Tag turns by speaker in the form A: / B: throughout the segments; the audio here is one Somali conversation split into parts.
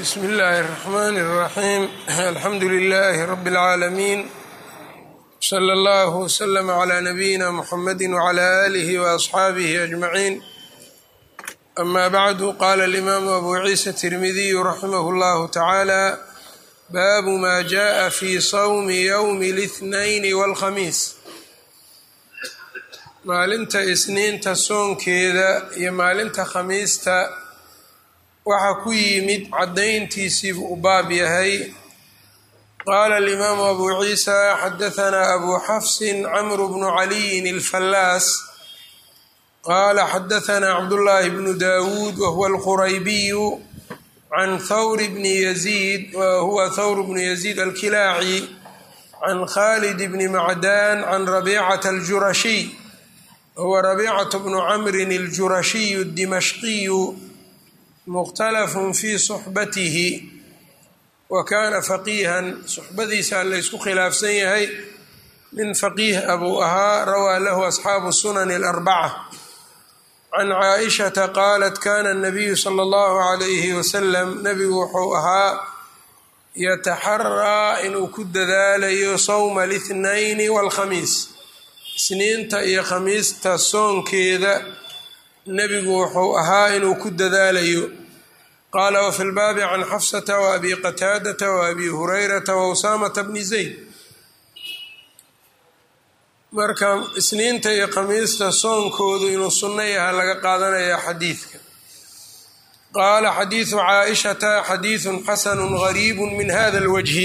A: bsmi اllahi الرحmn الرaxيim alxamdu لlh rb العaalamiin slى اllah وslm عlى nabiyina mxamadi وعlى آlih وأصxaabih أجmaعin ama bعdu qala الإmam abu ciisa التirmidiy raximah اllah taعalى baabu ma jaءa fi swmi ywm الاثnayn wاlkhamiis maalinta isniinta soonkeeda iyo maalinta khamiista waxaa ku yimid caddayntiisiibuu u baab yahay qaala alimaamu abu ciisa xadahanaa abu xafsin camru bnu caliyin alfallaas qaala xadahanaa cabdullaahi bnu daawuud wahuwa alquraybiyu can thawr bni yaziid wahuwa thawr bnu yaziid alkilaaci can khalid bni macdaan can rabiicata aljurashiy wahuwa rabiicatu bnu camrin aljurashiyu dimashqiyu mukhtalafun fii suxbatihi wa kaana faqiihan suxbadiisa laysku khilaafsan yahay nin faqiih abuu ahaa rawaa lahu asxaabu sunani alarbaca can caaishata qaalat kana anabiyu sala allahu calayhi wasalam nebigu wuxuu ahaa yataxaraa inuu ku dadaalayo sowmaalithnayni waalkhamiis isniinta iyo khamiista soonkeeda nebigu wuxuu ahaa inuu ku dadaalayo qaala wafi lbaabi can xafsata waabi qataadata waabi hurayrata wausaamata bni zayd marka isniinta iyo khamiista soonkoodu inuu sunno yaha laga qaadanaya xadiidka qaala xadiidu caaishata xadiidun xasanu gariibu min hada lwajhi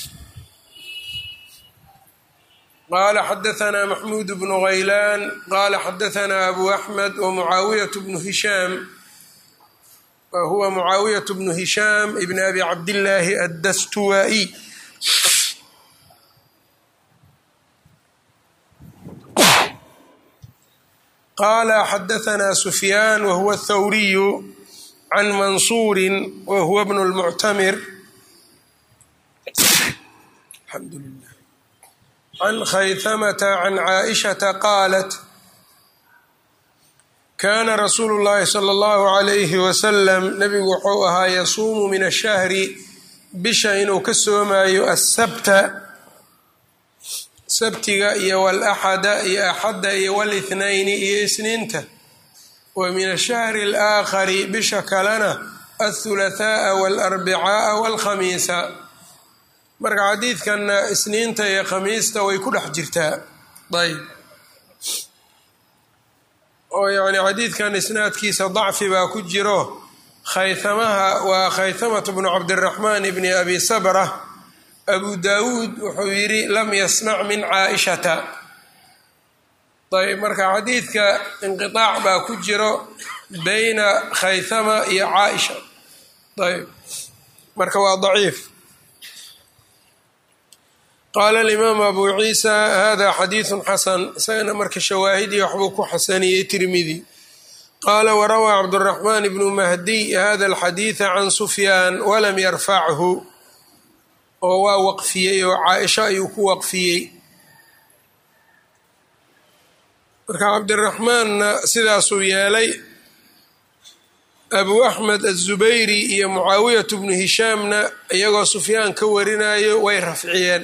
A: qala xadahanaa maxmuud bnu haylaan qala xadahanaa abu axmed wamucaawiyat bnu hishaam wahuwa mucaawiyat bnu hishaam ibn abi cabdillaahi addastuwaa'iy qaala xadahanaa sufyaan wahuwa athawriyu can mansuurin wahuwa bnu lmuctamir alxamdu lilah can khaytamata can caaishata qaalat kaana rasuulu llaahi sala allahu calayhi wasalam nebigu wuxuu ahaa yasuumu min ashahri bisha inuu ka soomaayo asabta sabtiga iyo walaxada iyo axadda iyo walithnayni iyo isniinta wa min ashahri alaakhari bisha kalena althulathaa'a waalarbicaaa waalkhamiisa marka xadiidkanna isniinta iyo khamiista way ku dhex jirtaa ayb oo yacni xadiidkan isnaadkiisa dacfi baa ku jiro khaytamaha waa khaytamatu bnu cabdiraxmaan bni abi sabra abu daawuud wuxuu yidhi lam yasmac min caaishata ayb marka xadiidka inqiaac baa ku jiro bayna khaytama iyo caaisha ayb marka waa daciif qaala alimaamu abu ciisa hada xadiidun xasan isagana marka shawaahidii waxbuu ku xasaniyey tirmidi qaala warawaa cabduraxmaan ibnu mahdiy hada alxadiida can sufyaan walam yarfachu oo waa waqfiyey oo caaisha ayuu ku waqfiyey marka cabdiraxmaanna sidaasuu yeelay abu axmed azubayri iyo mucaawiyatu bnu hishaamna iyagoo sufyaan ka warinayo way rafciyeen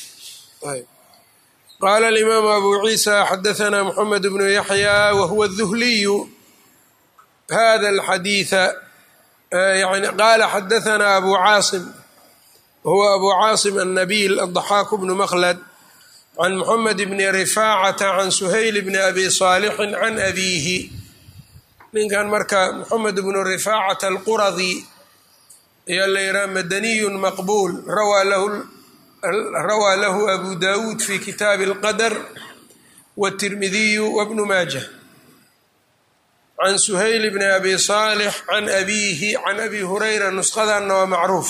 A: qaala alimaamu abu ciisa xadahanaa moxamed bnu yaxya wahuwa duhliyu hada alxadiida yani qaala xadahanaa abu caasim wahuwa abu caasim annabiil addaxaaku bnu makhlad can moxamed bni rifaacata can suhayl bni abi saalixin can abiihi ninkan marka moxamed bnu rifaacata alquradi ayaa la yidhaha madaniyun maqbuul rawaa lahu rawaa lahu abu dawuud fi kitaabi alqadar wاtirmidiyu wbnu maajah can suhayl bni abi saalix can abiihi can abi hurayra nusqadanna waa macruuf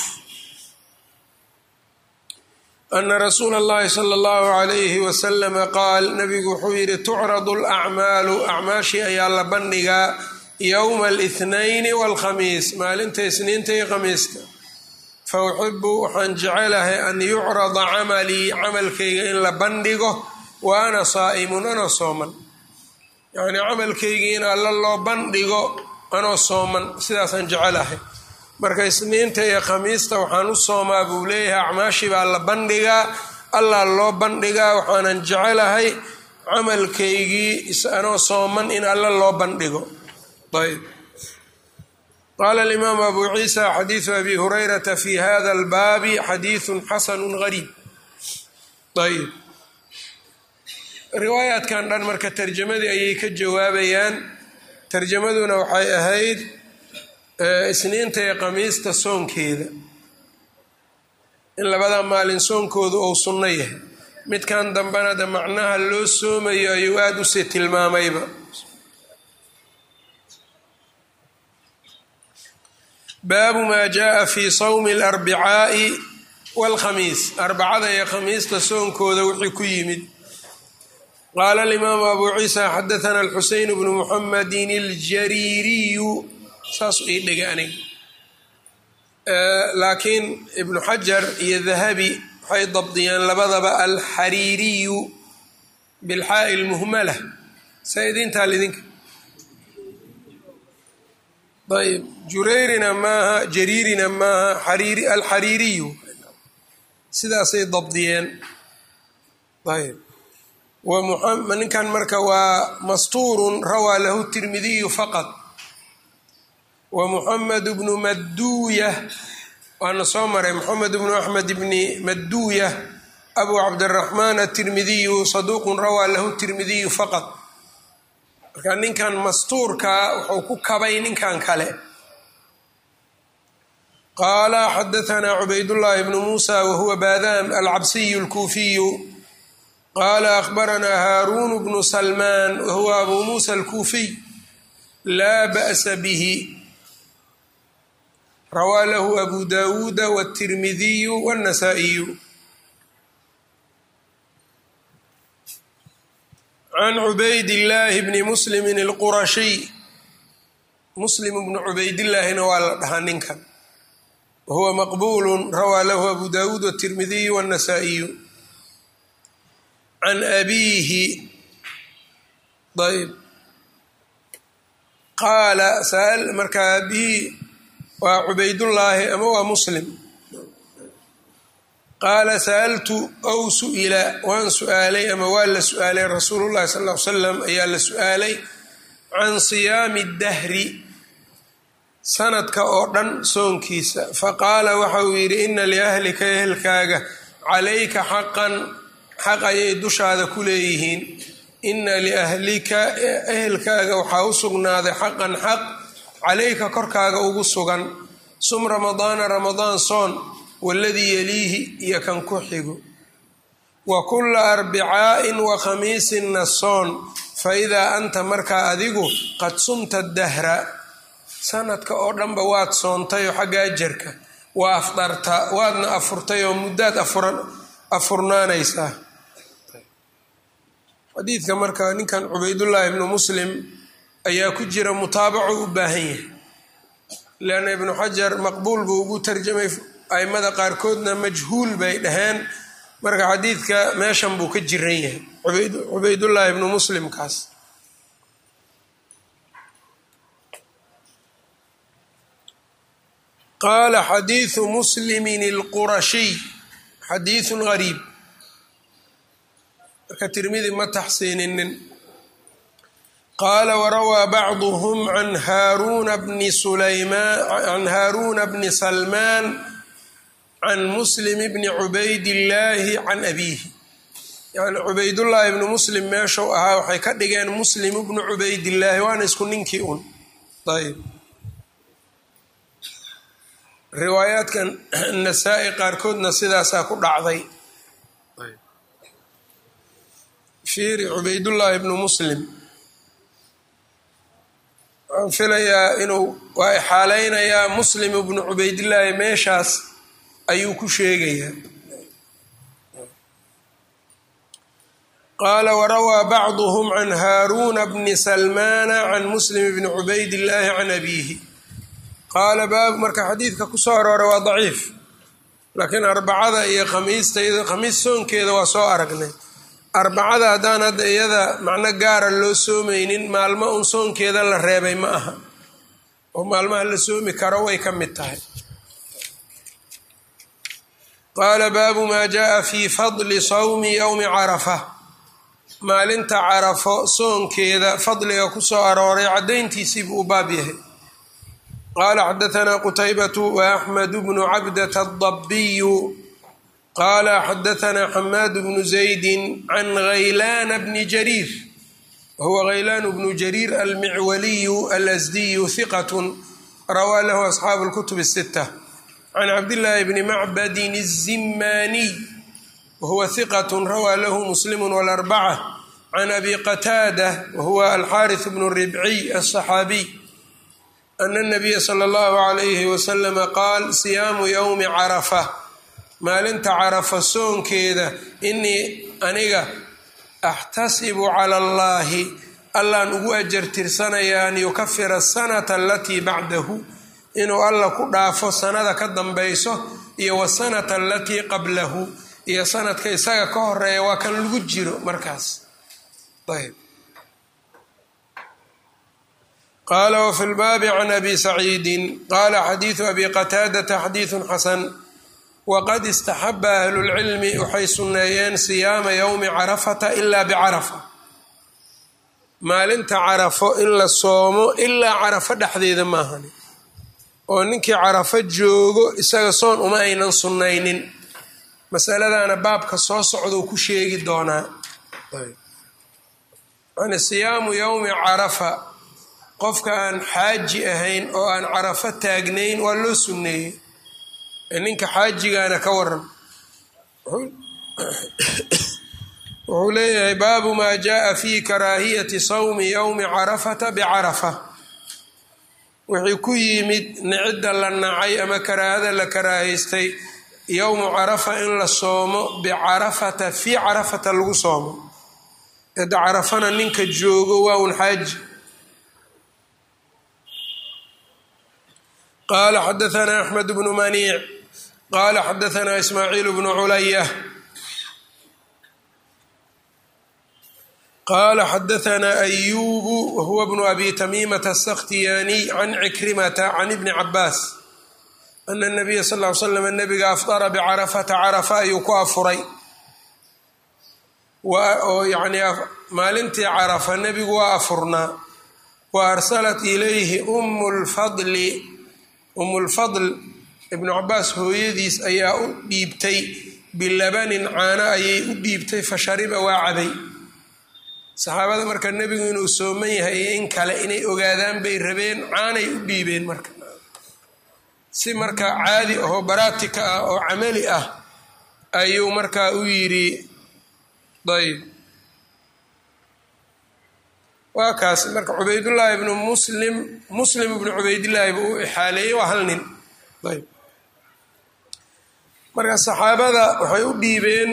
A: ana rasuula اllahi salى اllahu عalayhi waslama qaal nabigu wuxuu yihi tucradu alacmaalu acmaashii ayaa la bandhigaa yowma اlithnayni wاlkhamiis maalinta isniinta iyo khamiista fauxibu waxaan jecelahay an yucrada camalii camalkayga in la bandhigo wa ana saa'imun anoo sooman yacnii camalkaygii in alla loo bandhigo anoo sooman sidaasaan jecelahay marka isniinta iyo khamiista waxaan u soomaa buu leeyahay acmaashii baa la bandhigaa allah loo bandhigaa waxaanan jecelahay camalkaygii isanoo sooman in alla loo bandhigo ayb qaala alimaamu abu ciisa xadiidu abi hurayrata fi hada albaabi xadiidun xasanu gariib ayb riwaayaadkan dhan marka tarjamadii ayay ka jawaabayaan tarjamaduna waxay ahayd isniinta iyo khamiista soonkeeda in labada maalin soonkoodu ou sunno yahay midkan dambena de macnaha loo soomayo ayuu aada usii tilmaamayba baabu maa jaaa fi sawmi alarbicaa'i waalkhamiis arbacada iyo khamiista soonkooda wixii ku yimid qaala alimaamu abu ciisa xadathana alxuseyn bnu muxamedin aljariiriyu saasuu ii dhigay aniga laakiin ibnu xajar iyo dahabi waxay dabdiyeen labadaba alxariiriyu bilxaa'i lmuhmala saa idintaal idinka ayb jureyrina maaha jariirina maaha alxariiriyu sidaasay dabdiyeen ayb ninkan marka waa mastuurun rawaa lahu tirmidiyu faqad wa muxamed bnu maduuya waana soo maray moxamed bnu axmed bni maduuya abu cabdiraxmaan atirmidiyu saduuqun rawaa lahu tirmidiyu faqad marka ninkan mastuurkaa wuxuu ku kabay ninkan kale qaala xadahanaa cubaydullaahi bnu muusa wahuwa baadaam alcabsiyu alkuufiyu qaala akhbaranaa haaruunu bnu salmaan wahuwa abu muusa alkuufiy laa ba'sa bihi rawaa lahu abu dawuuda wاtirmidiyu wاnnasaa'iyu can cubaydillaahi bni muslimin alqurashiy muslim bnu cubaydillaahina waa la dhahaa ninkan wahuwa maqbuulu rawaa lahu abu dawuud wاtirmidiyu wاnnasaa'iyu can abiihi ayb qaala sal marka abihi waa cubaydullaahi ama waa muslim qaala sa'altu ow su'ila waan su'aalay ama waa la su'aalay rasuulullahi sal ll ly slam ayaa la su'aalay can siyaami dahri sanadka oo dhan soonkiisa faqaala waxa uu yidhi ina liahlika ehelkaaga calayka xaqan xaq ayay dushaada ku leeyihiin ina liahlika ehelkaaga waxaa u sugnaaday xaqan xaq calayka korkaaga ugu sugan sum ramadaana ramadaan soon waladii yaliihi iyo kan ku xigo wa kulla arbicaa'in wa khamiisinna soon fa idaa anta markaa adigu qad sumta dahra sanadka oo dhanba waad soontay oo xagga ajarka waa afdarta waadna afurtay oo muddaad afurnaanaysaa xadiidka marka ninkan cubaydullaahi ibnu muslim ayaa ku jira mutaabaco u baahan yahay leanna ibnu xajar maqbuul buu ugu tarjamay aimada qaarkoodna majhuul bay dhaheen marka xadiidka meeshan buu ka jiran yahay cubaydullaahi ibnu muslimkaas qaala xadiidu muslimin alqurashiy xadiidun gariib marka tirmidi ma taxsiininin qaala warawaa bacduhm can haaruna bni sulaymaan can haaruuna bni salmaan can muslim bni cubaydillaahi can abiihi yani cubaydullaahi ibnu muslim meeshuu ahaa waxay ka dhigeen muslim bnu cubaydillaahi waana isku ninkii un ayb riwaayaadkan nasaa-i qaarkoodna sidaasaa ku dhacday fiiri cubaydullaahi ibnu muslim waxaan filayaa inuu waa ixaaleynayaa muslim ibnu cubaydillaahi meeshaas ayuu ku sheegayaa qaala warawaa bacduhm can haaruuna bni salmaana can muslim bni cubaydillaahi can abiihi qaala baabu marka xadiidka kusoo arooray waa daciif laakiin arbacada iyo khamiista khamiis soonkeeda waa soo aragnay arbacada haddaan hadda iyada macno gaara loo soomeynin maalmo un soonkeeda la reebay ma aha oo maalmaha la soomi karo way ka mid tahay qaala baabu maa jaaa fii fadli sawmi yowmi carafa maalinta carafo soonkeeda fadliga ku soo arooray caddayntiisiibuu u baab yahay qaala xadaanaa qutaybatu wa axmed bnu cabdata adabiyu qaala xadaanaa xamaad bnu zaydi can haylaana bni jariir wahuwa haylaan bnu jariir almicwaliyu alasdiyu hiqatun rawaa lahu asxaabu اlkutub الsita can cabdillaahi bni macbadin الzimaaniy wahuwa hiqat rawaa lahu muslimu wاlarbaca can abi qataada wahuwa alxaariث bnu ribciy aلصaxaabiy ana الnabiya slى اllahu عalayhi waslama qaal siyaamu ywmi carafa maalinta carafa soonkeeda inii aniga axtasibu cala allahi allaan ugu ajar tirsanayaa an yukafira asanata alatii bacdahu inuu alla ku dhaafo sanada ka dambayso iyo wasanata alatii qablahu iyo sanadka isaga ka horeeya waa kan lagu jiro markaas ayb qaala wafi lbaabi can abi saciidin qaala xadiidu abi qataadata xadiidun xasan waqad istaxaba ahlulcilmi waxay sunneeyeen siyaama yowmi carafata ilaa bicarafa maalinta carafo in la soomo ilaa carafo dhexdeeda maahan oo ninkii carafo joogo isaga soon uma aynan sunnaynin masaladana baabka soo socdou ku sheegi doonaa yani siyaamu yowmi carafa qofka aan xaaji ahayn oo aan carafo taagnayn waa loo sunneeyey ninka xaajigaana ka waran wuxuu leeyahay baabu maa jaaa fi karaahiyati sawmi yowmi carafata bicarafa wixii ku yimid nicidda la nacay ama karaahada la karaahaystay yowmu carafa in la soomo bicarafata fii carafata lagu soomo eda carafana ninka joogo waa un xaaji qaala xadaanaa axmed bnu maniic qaala xadaanaa ismaaciil bnu culaya qaala xadaanaa ayubu wahuwa bnu abi tamiimata asakhtiyaaniy can cikrimata can ibni cabaas ana nabiya sal l slam nabiga afdara bicarafata carafa ayuu ku afuray oo yani maalintii carafa nebigu waa afurnaa wa arsalat ilayhi umu lfadli umulfadl ibnu cabaas hooyadiis ayaa u dhiibtay bilabanin caano ayay u dhiibtay fa shariba waa cabay saxaabada marka nebigu inuu sooman yahay iyo in kale inay ogaadaan bay rabeen caanay u dhiibeen marka si marka caadi ahoo baraatika ah oo camali ah ayuu markaa u yidhi ayb waa kaas marka cubaydullaahi ibnu muslim muslim ibnu cubaydillaahi buu u ixaaleeyey waa hal nin ayb marka saxaabada waxay u dhiibeen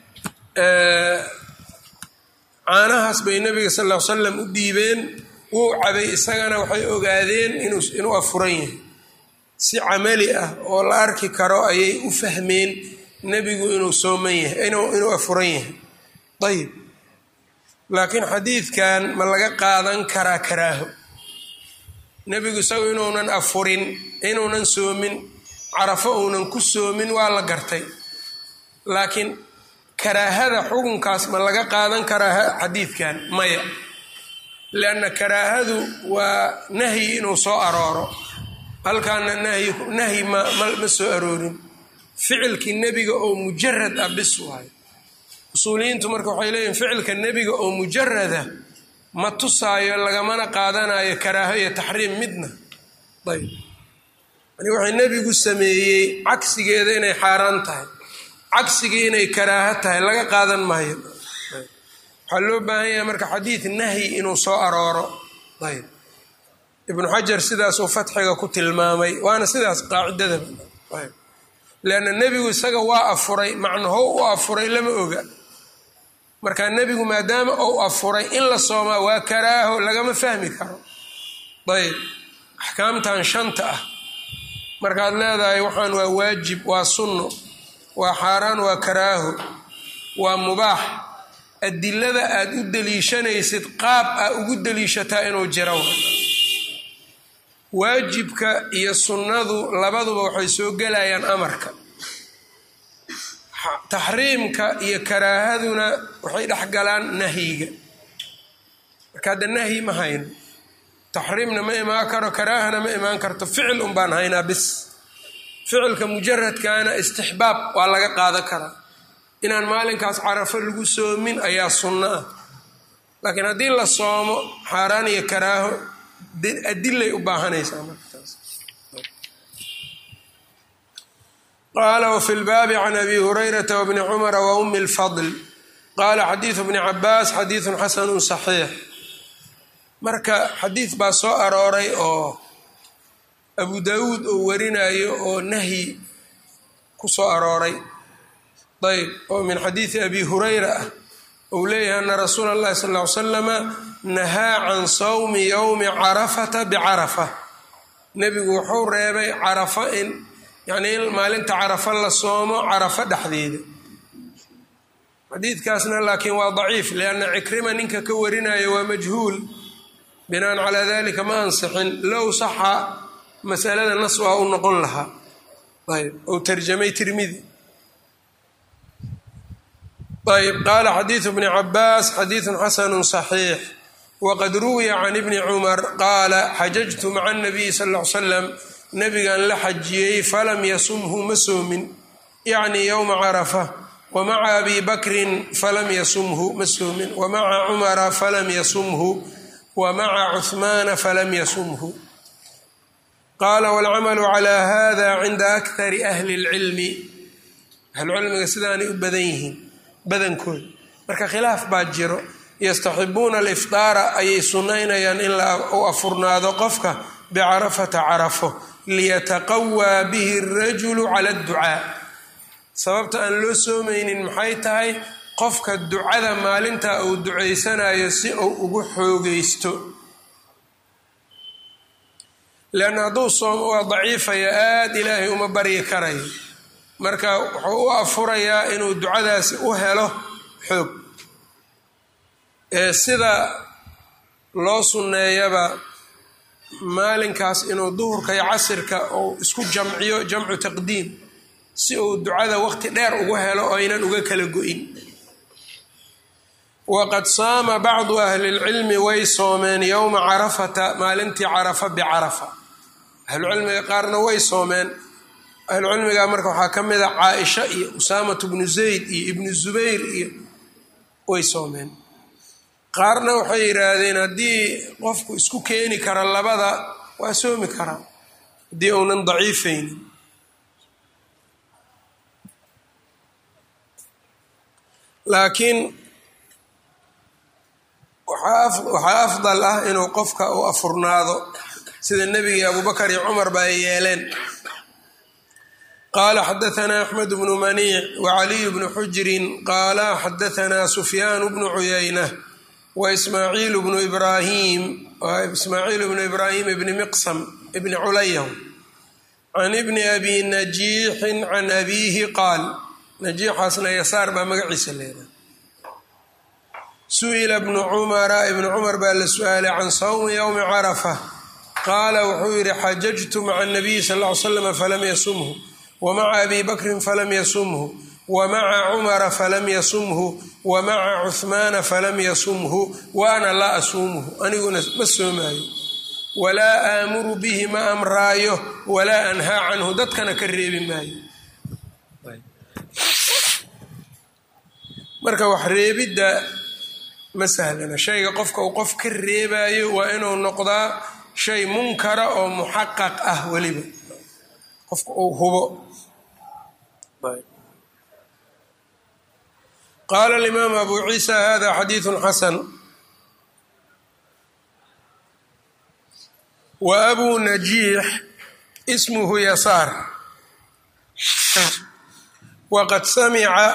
A: caanahaas bay nabiga sal ll ly slam u dhiibeen wuu cabay isagana waxay ogaadeen inuu afuran yahay si camali ah oo la arki karo ayay u fahmeen nebigu inuu sooman yahay inuu afuran yahay ayib laakiin xadiidkan ma laga qaadan karaa karaaho nebigu isagu inuunan afurin inuunan soomin carafo uunan ku soomin waa la gartay laakiin karaahada xukunkaas ma laga qaadan karaa xadiidkan maya lianna karaahadu waa nahyi inuu soo arooro halkaana nahyi ma soo aroorin ficilkii nebiga oo mujarad ah bis waayo usuuliyiintu marka waxay leeyihin ficilka nebiga oo mujarada ma tusaayo lagamana qaadanayo karaaho iyo taxriim midna ayb yani waxay nebigu sameeyey cagsigeeda inay xaaraan tahay cagsigii inay karaaho tahay laga qaadan maayo waxaa loo baahan yahay marka xadiid nahyi inuu soo arooro ayb ibnu xajar sidaasuu fatxiga ku tilmaamay waana sidaas qaacidadaba ayb leanna nebigu isaga waa afuray macnahow u afuray lama oga marka nebigu maadaama ou afuray in la soomaa waa karaaho lagama fahmi karo ayb axkaamtan shanta ah markaad leedahay waxaan waa waajib waa sunno waa xaaraan waa karaaho waa mubaax adilada aad u deliishanaysid qaab aa ugu deliishataa inuu jiro waajibka iyo sunnadu labaduba waxay soo gelayaan amarka taxriimka iyo karaahaduna waxay dhex galaan nahyiga marka hadda nahyi ma hayno taxriimna ma imaan karo karaahana ma imaan karto ficil un baan haynaa bis ficilka mujaradkaana istixbaab waa laga qaadan karaa inaan maalinkaas carafo lagu soomin ayaa sunno ah laakiin haddii la soomo xaaraan iyo karaaho adilay u baahanaysaa martaas qaala wfi lbaabi can abi hurayrata wbni cumara wa umi lfadl qaala xadiidu bni cabaas xadiidun xasanu saxiix marka xadiid baa soo arooray oo abu daawuud oo warinayo oo nahyi ku soo arooray ayb oo min xadiidi abi hurayra ah ou leeyahay ana rasuula اllahi sal ly slama nahaa can sawmi yowmi carafata bicarafa nebigu wuxuu reebay carafa in yacnii in maalinta carafa la soomo carafo dhexdeeda xadiidkaasna laakiin waa daciif lianna cikrima ninka ka warinayo waa majhuul binaan calaa dalika ma ansixin low saxa masalada nas waa u noqon lahaa ayb ou tarjamay tirmidi ayb qaala xadiidu bni cabaas xadiidun xasanu صaxiix waqad ruwiya can ibni cumar qaala xajajtu maca nabiyi sal ll ly slam nabigan la xajiyey falam yasumhu ma soomin yacni yowma carafa wa maca abi bakrin falam yasumhu ma soomin wa maca cumara falam yasumhu wa maca cuhmaana falam yasumhu qaala walcamalu calaa hada cinda akari ahli اlcilmi ahlucilmiga sidaanay u badan yihiin badankooda marka khilaaf baa jiro yastaxibuuna alifdaara ayay sunnaynayaan in u afurnaado qofka bicarafata carafo liyataqawaa bihi arajulu cala adducaa sababta aan loo soomaynin maxay tahay qofka ducada maalinta uu ducaysanayo si uu ugu xoogaysto leanna hadduu soomo waa daciifaya aada ilaahay uma baryi karayo marka wuxuu u afurayaa inuu ducadaasi u helo xoog ee sida loo sunneeyaba maalinkaas inuu duhurka iyo casirka uu isku jamciyo jamcu taqdiim si uu ducada waqti dheer ugu helo oo aynan uga kala go-in waqad saama bacdu ahli lcilmi way soomeen yowma carafata maalintii carafa bicarafa ahlucilmiga qaarna way soomeen ahlucilmiga marka waxaa ka mid a caaisha iyo usaamatu bnu zayd iyo ibnu zubayr iyo way soomeen qaarna waxay yidhaahdeen haddii qofku isku keeni kara labada waa soomi karaa haddii uunan daciifaynin laakiin waxaa afdal ah inuu qofka u afurnaado sida nebigii abubakar iyo cumar ba ay yeeleen qala xadaثna axmed bnu maniic wcaliy bnu xujrin qaala xadaثna sufyaan bnu cuyayna waismaaciil bnu ibrahim ismaaciil bnu ibrahim bni miqsam bni culayh can ibni abi najiixin can abiihi qaal najiixaasna yasaar baa magaciisa leedahay su-ila bnu cumara ibnu cumar baa la su-aalay can sawmi ywmi carafa qaala wuxuu yihi xajajtu maca nabiyi sal ll ly slam falam yasumhu wmaca abi bakrin falam yasumhu wamaca cumara falam yasumhu wamaca cuhmaana falam yasumhu wa ana laa asuumuhu aniguna ma soomaayo walaa aamuru bihi ma amraayo walaa anhaa canhu dadkana ka reebi maayo marka wax reebidda ma sahlana shayga qofka uu qof ka reebaayo waa inuu noqdaa shay munkara oo muxaqaq ah weliba qofka uu hubo qaala alimaam abu ciisa hada xadiidu xasan wa abuu najiix ismuhu yasaar waqad samica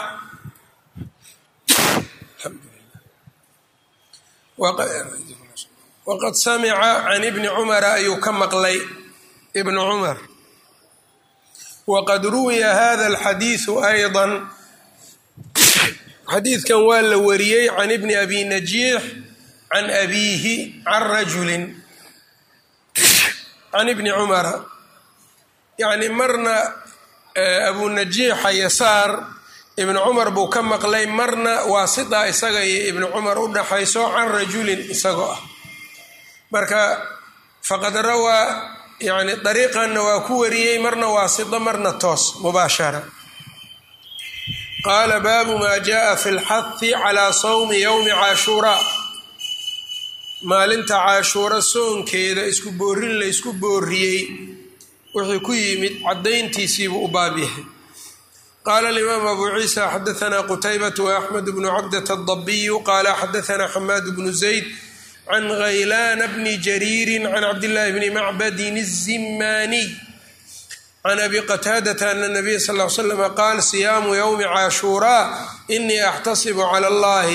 A: waqad samica can ibni cumara ayuu ka maqlay ibnu cumar waqad ruwiya hada alxadiidu ayضa xadiidkan waa la wariyey can ibni abi najiix can abiihi can rajulin can ibni cumara yacni marna abunajiixa yasaar ibnu cumar buu ka maqlay marna waasita isaga iyo ibnu cumar u dhaxayso can rajulin isagoo ah marka faqad rawaa yani dariiqanna waa ku wariyey marna waasito marna toos mubaashara qaala baabu maa jaءa fi اlxahi calaa sawmi ywmi caashuuraa maalinta cashuuro soonkeeda isku boorin la ysku booriyey wixii ku yimid caddayntiisiibuu u baab yahay qaala alimaam abu ciisa xadaanaa qutaybatu waaxmed bnu cabdata adabiyu qaala xadaanaa xamaad bnu zayd can haylaana bni jariiri can cabdillaahi bni macbadin الzimaaniy can abi qataadata ana nabiya sal l slama qaal siyaamu ywmi caashuuraa inii axtasibu cala allahi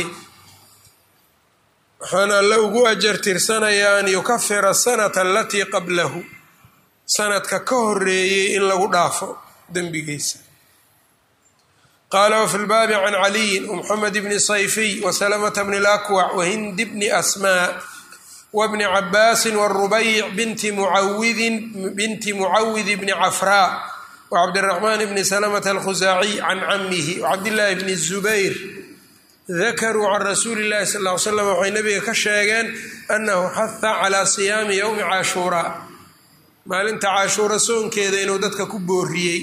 A: waxaan alle ugu ajartirsanayaa an yukafira asanata alatii qablahu sanadka ka horeeyey in lagu dhaafo dembigiisa qaala wafi lbaabi can caliyin wmuxamed bni sayfiy wasalamata bni lakwac wahindi bni asmaa wbni cabaasin wrubayc binti mucawidin binti mucawidi bni cafraa wcabdiraxmaan bni salamata alkhusaaciy can camihi wcabdillaahi bni zubayr dakaruu can rasuuli llahi sal ly slam waxay nabiga ka sheegeen annahu xaha calaa siyaami yowmi caashuuraa maalinta caashuura soonkeeda inuu dadka ku booriyey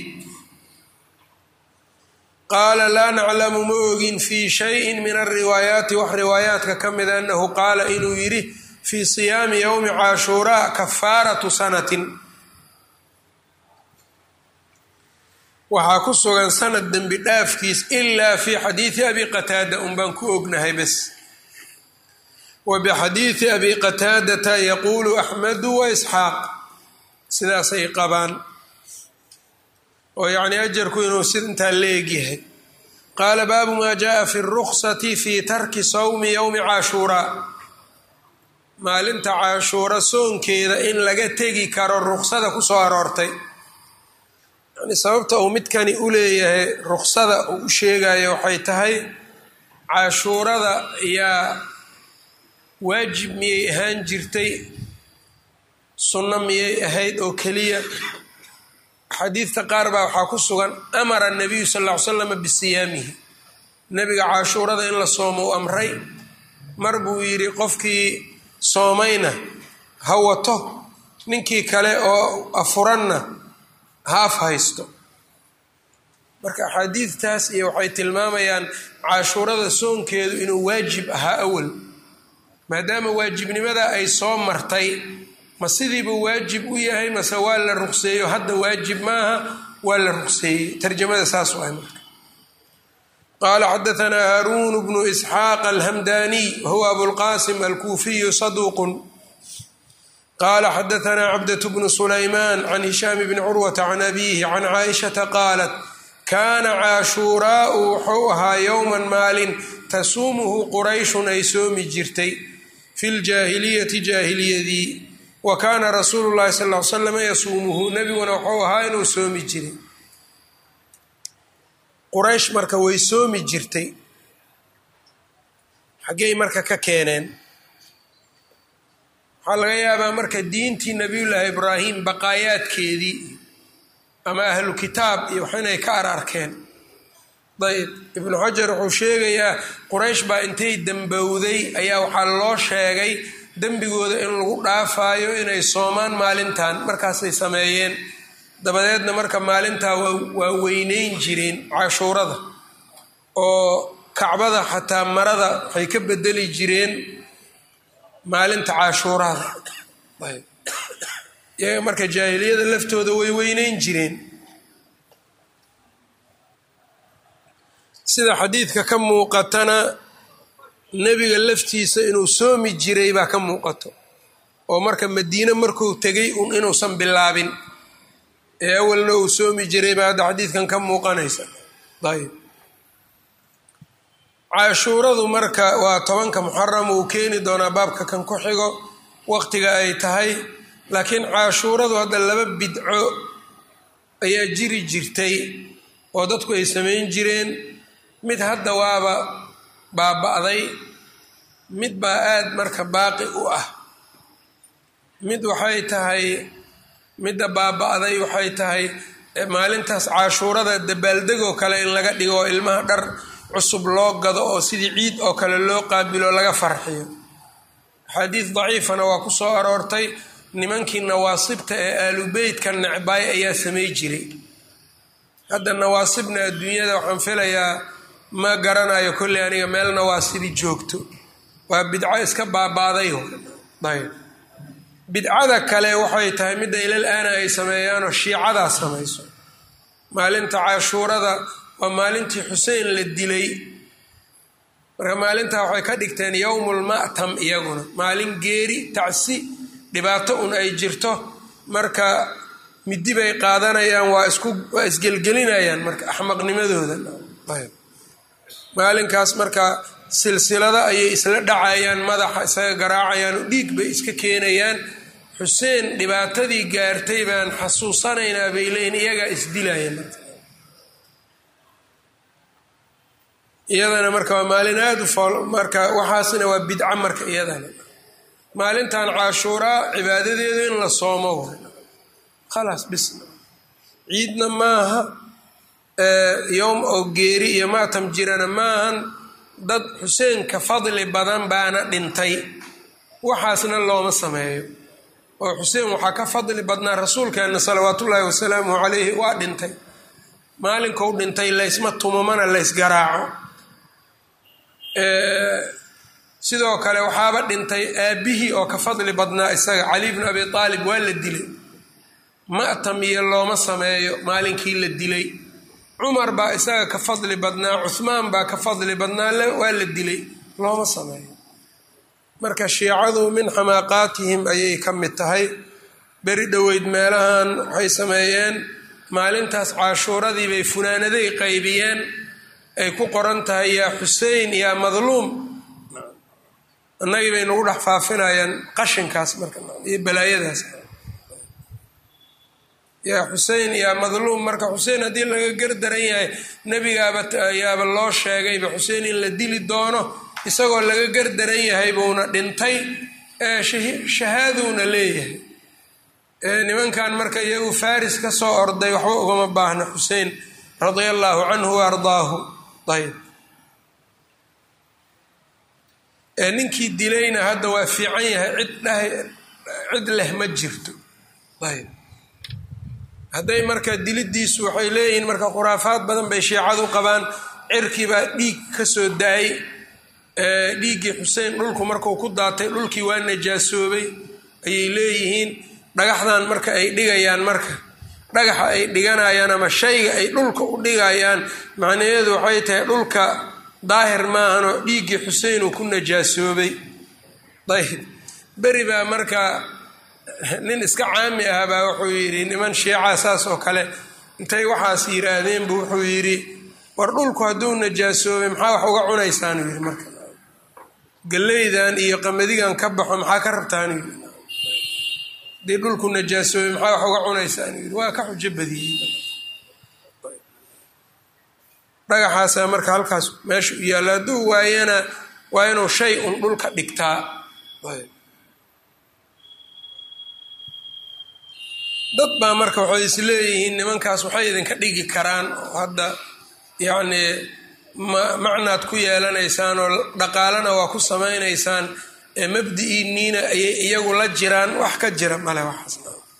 A: qaala laa naclamu ma ogin fii shayin min alriwaayaati wax riwaayaadka ka mida annahu qaala inuu yidhi fii siyaami yowmi caashuuraa kafaaratu sanatin waxaa ku sugan sanad dembi dhaafkiis ilaa fi xadiidi abi qataada un baan ku ognahay bes wa bixadiidi abi qataadata yaquulu axmedu wa isxaaq sidaasay qabaan oo yacni ajarku inuu siintaa la egyahay qaala baabu maa jaءa fi اruksati fi tarki sawmi yowmi caashuuraa maalinta caashuura soonkeeda in laga tegi karo ruksada kusoo aroortay yani sababta uu midkani u leeyahay ruksada uu u sheegayo waxay tahay caashuurada yaa waajib miyay ahaan jirtay sunno miyay ahayd oo keliya xadiidka qaar baa waxaa ku sugan amara nabiyu sal ll ly slama bisiyaamihi nebiga caashuurada in la soomo u amray mar buu yidhi qofkii soomayna ha wato ninkii kale oo afuranna haaf haysto marka axaadiidtaas iyo waxay tilmaamayaan caashuurada soonkeedu inuu waajib ahaa awal maadaama waajibnimada ay soo martay ma sidiibuu waajib u yahay mase waa la ruqseeyo hadda waajib maaha waa la ruqseeyey tarjamada saas waay marka qaala xadaanaa haaruun bnu isxaaq alhamdaniy wahuwa abulqasim alkuufiyu saduuqun qaala xadaanaa cabdة bnu sulaymaan can hishaam bni curwata can abiihi can caaishata qaalat kaana caashuuraau wuxuu ahaa yowman maalin tasuumuhu qurayshun ay soomi jirtay fi ljaahiliyati jaahiliyadii wa kaana rasuulu llahi sal l slam yasuumuhu nebiguna wuxuu ahaa inuu soomi jiray quraysh marka way soomi jirtay xaggey marka ka keeneen waxaa laga yaabaa marka diintii nabiyullaahi ibraahim baqaayaadkeedii ama ahlu kitaab iyo wax inay ka ar arkeen ayb ibnu xajar wuxuu sheegayaa quraysh baa intay dembowday ayaa waxaa loo sheegay dembigooda in lagu dhaafaayo inay soomaan maalintan markaasay sameeyeen dabadeedna marka maalintaa waa weyneyn jireen cashuurada oo kacbada xataa marada waxay ka bedeli jireen maalinta cashuurada iyaga marka jaahiliyada laftooda way weyneyn jireen sida xadiidka ka muuqatana nebiga laftiisa inuu soomi jiray baa ka muuqato oo marka madiine markuu tegay un inuusan bilaabin ee awalna uu soomi jiray baa hadda xadiidkan ka muuqanaysa ayb cashuuradu marka waa tobanka muxaram uu keeni doonaa baabka kan ku xigo waqtiga ay tahay laakiin cashuuradu hadda laba bidco ayaa jiri jirtay oo dadku ay samayn jireen mid hadda waaba baaba-day mid baa aada marka baaqi u ah mid waxay tahay midda baaba-day waxay tahay maalintaas cashuurada dabaaldegoo kale in laga dhigo oo ilmaha dhar cusub loo gado oo sidii ciid oo kale loo qaabilo laga farxiyo xadiid daciifana waa ku soo aroortay nimankii nawaasibta ee aalubeytka necbaay ayaa samay jiray hadda nawaasibna adduunyada waxaan filayaa ma garanayo kolley aniga meel nawaasibi joogto waa bidco iska baabaaday ayb bidcada kale waxay tahay midda ilal aana ay sameeyaanoo shiicadaa samayso maalinta cashuurada waa maalintii xuseen la dilay marka maalintaa waxay ka dhigteen yowmulma'tam iyaguna maalin geeri tacsi dhibaato un ay jirto marka midi bay qaadanayaan waa isku waa isgelgelinayaan marka axmaqnimadooda ayb maalinkaas marka silsilada ayay isla dhacayaan madaxa isaga garaacayaan oo dhiig bay iska keenayaan xuseen dhibaatadii gaartay baan xasuusanaynaa bay leeyiin iyagaa isdilaya marka iyadana marka waa maalin aada u fool marka waxaasna waa bidco marka iyadana maalintan cashuuraa cibaadadeedu in la soomo khalaas bisna ciidna maaha yowm oo geeri iyo maatam jirana maahan dad xuseenka fadli badan baana dhintay waxaasna looma sameeyo oo xuseen waxaa ka fadli badnaa rasuulkeenna salawaatullaahi wasalaamuhu calayhi waa dhintay maalinkou dhintay laysma tumamana laysgaraaco sidoo kale waxaaba dhintay aabbihii oo ka fadli badnaa isaga cali bnu abi aalib waa la dilay ma'tam iyo looma sameeyo maalinkii la dilay cumar baa isaga ka fadli badnaa cuhmaan baa ka fadli badnaa waa la dilay looma sameeyo marka shiicadu min xamaaqaatihim ayay ka mid tahay beri dhoweyd meelahan waxay sameeyeen maalintaas cashuuradii bay funaanaday qaybiyeen ay ku qoran tahay yaa xusein yaa madluum annagii bay nagu dhex faafinayaan qashinkaas marka iyo balaayadaas yaa xusein yaa madluum marka xusein haddii laga gardaran yahay nebigaaba ayaaba loo sheegayba xusein in la dili doono isagoo laga gardaran yahay buuna dhintay shahaaduuna leeyahay nimankan marka iyagu faris ka soo orday waxba ugama baahna xusein radia allaahu canhu wa ardaahu ayb ninkii dilayna hadda waa fiican yahay cid dhahay cid leh ma jirto ayb hadday marka dilidiisu waxay leeyihiin marka khuraafaad badan bay shiicadu qabaan cirkii baa dhiig ka soo da-ay dhiiggii xuseen dhulku markuu ku daatay dhulkii waa najaasoobay ayay leeyihiin dhagaxdan marka ay dhigayaan marka dhagaxa ay dhiganayaan ama shayga ay dhulka u dhigayaan macnaheedu waxay tahay dhulka daahir maahanoo dhiiggii xuseen uu ku najaasoobay ayb beri baa marka nin iska caami ah baa wuxuu yidhi niman shiica saas oo kale intay waxaas yiraahdeen buu wuxuu yidhi war dhulku hadduu najaasoobay maxaa wax uga cunaysaanuu yidhi marka galeydan iyo qamadigan ka baxo maxaa ka rabtaanuu yidhi haddii dhulku najaasoobay maxaa wax uga cunaysaanuu yidhi waa ka xujo badiyey dhagaxaasaa marka halkaas meesha u yaalla hadduu waayana waa inuu shay un dhulka dhigtaa dad baa marka waxay is leeyihiin nimankaas waxay idinka dhigi karaan oo hadda yacnii macnaad ku yeelanaysaan oo dhaqaalana waa ku samaynaysaan ee mabdi-iiniina ayay iyagu la jiraan wax ka jira male waxaas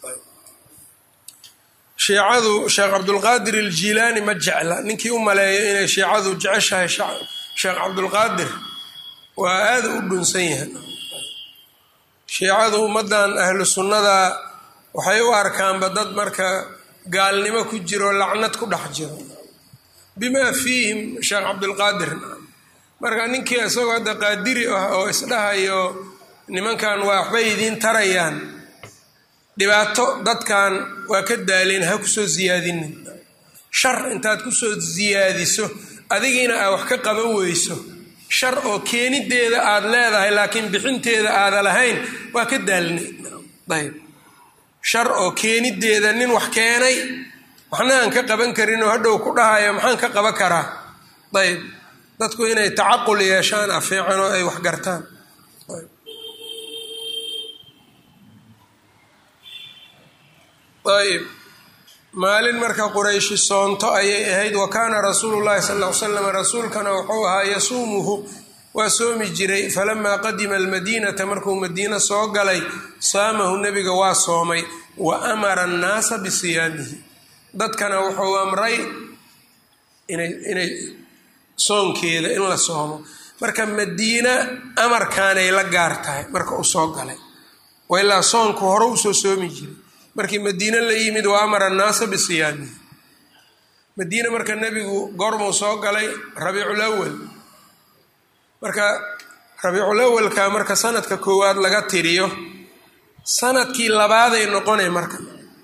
A: shiicadu sheekh cabdulqaadir aljiilaani ma jecla ninkii u maleeyo inay shiicadu jeceshahay sheekh cabdulqaadir waa aada u dhunsan yahay shiicadu ummaddan ahlu sunnada waxay u arkaanba dad marka gaalnimo ku jiro lacnad ku dhex jiro bimaa fiihim sheekh cabdulqaadir marka ninkii isagoo hadda qaadiri ah oo isdhahayo nimankan waa waxbay idiin tarayaan dhibaato dadkan waa ka daaleen ha kusoo siyaadinin shar intaad kusoo siyaadiso adigiina aad wax ka qaban weyso shar oo keenideeda aad leedahay laakiin bixinteeda aada lahayn waa ka daalinay ayb shar oo keenideeda nin wax keenay waxna aan ka qaban karin oo hadhow ku dhahayo maxaan ka qaban karaa ayb dadku inay tacaqul yeeshaan afeecan oo ay wax gartaan ayb maalin marka qurayshi soonto ayay ahayd wa kaana rasuulu llahi sal l slam rasuulkana wuxuu ahaa yasuumuhu waa soomi jiray falamaa qadima almadiinata markuu madiino soo galay saamahu nebiga waa soomay wa amara annaasa bisiyaamihi dadkana wuxuu amray inay soonkeeda in la soomo marka madiina amarkaanay la gaar tahay marka uu soo galay waa ilaa soonku hore usoo soomi jiray markii madiine la yimid wa amara annaasa bisiyaamihi madiine marka nebigu goormuu soo galay rabiicul awal marka rabiicul awalka marka sanadka koowaad laga tiriyo sanadkii labaaday noqonay marka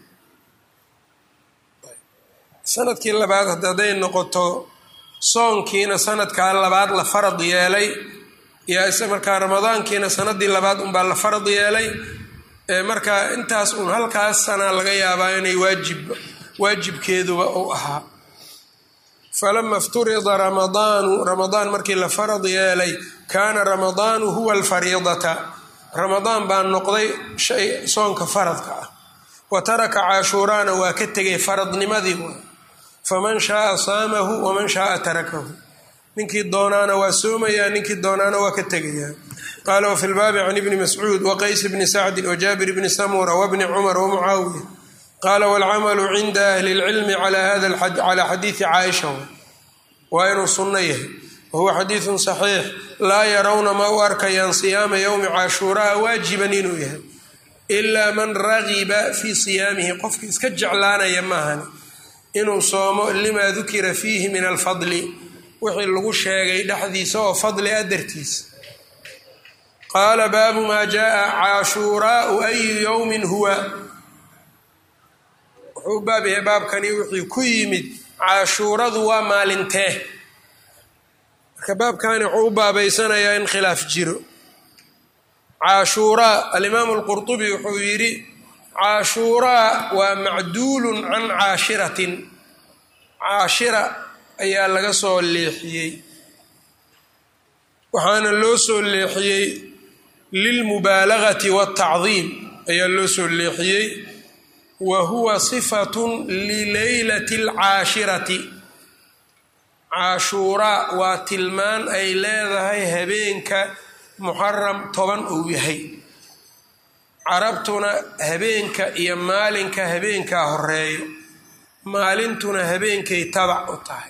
A: sanadkii labaad hadday noqoto soonkiina sanadkaa labaad la farad yeelay iyo ise markaa ramadaankiina sanadii labaad unbaa la farad yeelay marka intaas uun halkaas sanaa laga yaabaa inay waajib waajibkeeduba uu ahaa falama ifturida ramadaanu ramadaan markii la farad yeelay kaana ramadaanu huwa alfariidata ramadaan baa noqday shay soonka faradka ah wa taraka caashuuraana waa ka tegay faradnimadii waa faman shaaa saamahu waman shaaa tarakahu ninkii doonaana waa soomayaa ninkii doonaana waa ka tegayaa qaala wafi lbaabi can ibni mascuud waqays bni sacdin wajaabir bni samura wabni cumar wamucaawiya qaala waalcamalu cinda ahli اlcilmi calaa xadiidi caaisha waa inuu sunno yahay wahuwa xadiidun saxiix laa yarawna ma u arkayaan siyaama yowmi cashuuraa waajiban inuu yahay ilaa man ragiba fii siyaamihi qofka iska jeclaanaya maahani inuu soomo limaa dukira fiihi min alfadli wixii lagu sheegay dhexdiisa oo fadli a dartiisa qaala baabu maa jaaa caashuuraau ayu yowmin huwa wuxuu baab yahay baabkani wixii ku yimid caashuuradu waa maalintee marka baabkani wuxuu u baabaysanayaa in khilaaf jiro caashuuraa alimaamu alqurtubi wuxuu yidhi caashuuraa waa macduulun can caashiratin caashira ayaa laga soo leexiyey waxaana loo soo leexiyey lilmubaalagati waatacdiim ayaa loo soo leexiyey wa huwa sifatun lileylati alcaashirati caashuuraa waa tilmaan ay leedahay habeenka muxaram toban uu yahay carabtuna habeenka iyo maalinka habeenkaa horeeyo maalintuna habeenkay tabac u tahay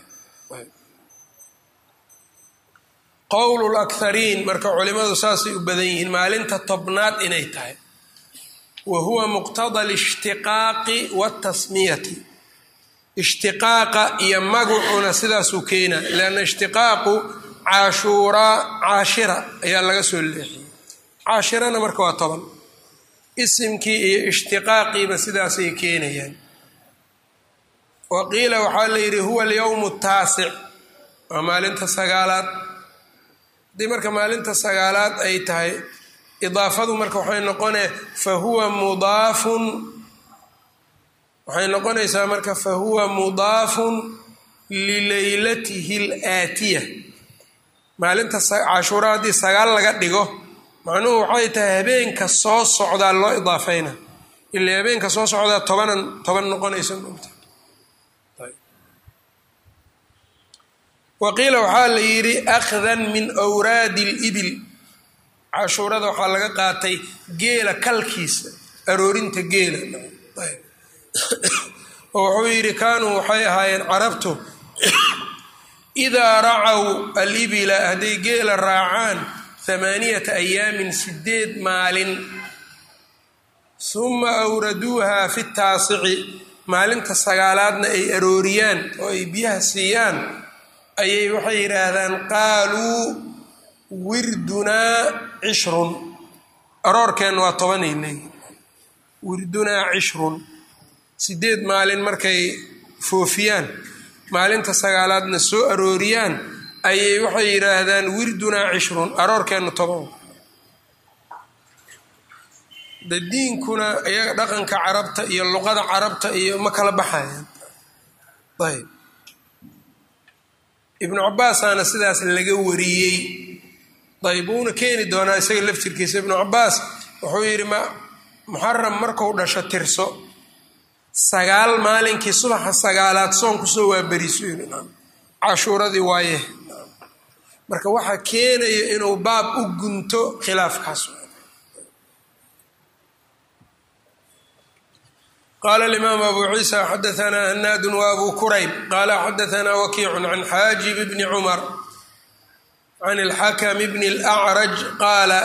A: qowlu lakhariin marka culimadu saasay u badan yihiin maalinta tobnaad inay tahay wa huwa muqtada alishtiqaaqi waatasmiyati ishtiqaaqa iyo magacuuna sidaasuu keena leanna ishtiqaaqu caashuuraa caashira ayaa laga soo leexiyey caashirana marka waa toban isimkii iyo ishtiqaaqiiba sidaasay keenayaan wa qiila waxaa la yidhi huwa alyowmu taasic waa maalinta sagaalaad haddii marka maalinta sagaalaad ay tahay idaafadu marka waxay noqonee fa huwa mudaafun waxay noqonaysaa marka fa huwa mudaafun lileylatihi alaatiya maalinta cashuura haddii sagaal laga dhigo macnuhu waxay tahay habeenka soo socdaa loo idaafayna ila habeenka soo socdaa tobanan toban noqonaysa moogta wa qiila waxaa la yidhi akhdan min wraadi libil cashuurada waxaa laga qaatay geela kalkiisa aroorinta geela oo wuxuu yidhi kaanuu waxay ahaayeen carabtu idaa racaw alibila hadday geela raacaan hamaaniyata ayaamin sideed maalin suma awraduuha fi taasici maalinta sagaalaadna ay arooriyaan oo ay biyaha siiyaan ayay waxay yidhaahdaan qaaluu wirdunaa cishrun aroorkeenna waa tobanay leeyihin wirdunaa cishrun sideed maalin markay foofiyaan maalinta sagaalaadna soo arooriyaan ayay waxay yidhaahdaan wirdunaa cishrun aroorkeenna toban de diinkuna iyaga dhaqanka carabta iyo luqada carabta iyo ma kala baxayaan ayb ibnu cabaasaana sidaas laga wariyey ayb wuuna keeni doonaa isaga laftirkiisa ibnu cabaas wuxuu yidhi ma muxaram marku dhasho tirso sagaal maalinkii subaxa sagaalaad soon kusoo waaberiso cashuuradii waaye marka waxaa keenaya inuu baab u gunto khilaafkaas qala alimaam abu ciisa xadaanaa hanaadun wa abu kurayb qala xadaanaa wakiicun can xaajib bni cumar can alxakm bni اlأcraj qaala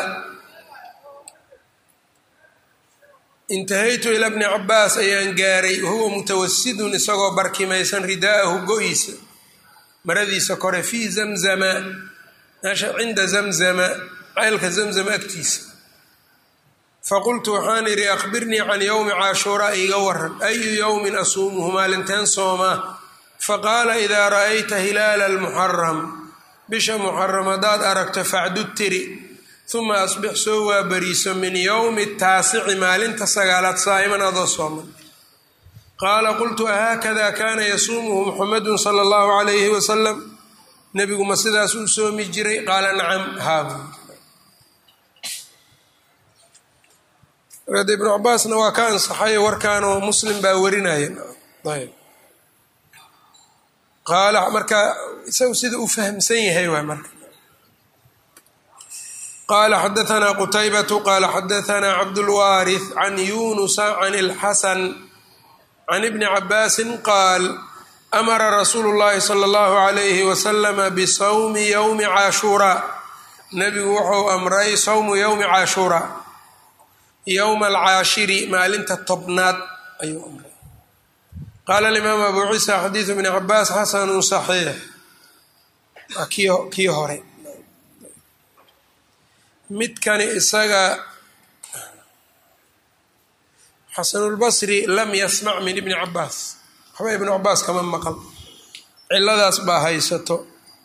A: intahaytu ila bni cabaas ayaan gaaray wahuwa mutawasidun isagoo barkimaysan ridaahu go-iisa maradiisa kore fii zamzama meesha cinda zamzama ceylka zamzama agtiisa faqultu waxaan idhi akhbirnii can yowmi caashuuraa iga waran ayu yowmin asuumuhu maalinteen soomaa faqaala idaa ra'ayta hilaala almuxaram bisha muxaram haddaad aragto facdud tiri uma asbix soo waabariiso min yowmi taasici maalinta sagaalaad saa'iman adoo sooman qaala qultu ahaakada kaana yasuumuhu muxamedun sala allahu calayhi wasalam nebigu ma sidaas uu soomi jiray qaala nacam haabu d ibnu cabaasna waa ka ansaxay warkaanoo muslim baa warinaya ayb qaala marka isagu sida u fahamsan yahay waay marka qala xadaanaa qutaybatu qala xadaanaa cabdulwaarith can yunusa can اlxasan can ibni cabaasin qaal amara rasuulu llahi sala allahu alayhi wasalama bisawmi yowmi caashuuraa nebigu wuxuu amray sawmu yowmi caashuuraa yowma alcaashiri maalinta tobnaad ayuu amray qaala alimaam abu ciisa xadiidu bni cabaas xasanu saxiix waa kii hore midkani isaga xasanulbasri lam yasmac min ibni cabaas waxba ibnu cabaas kama maqal ciladaas baa haysato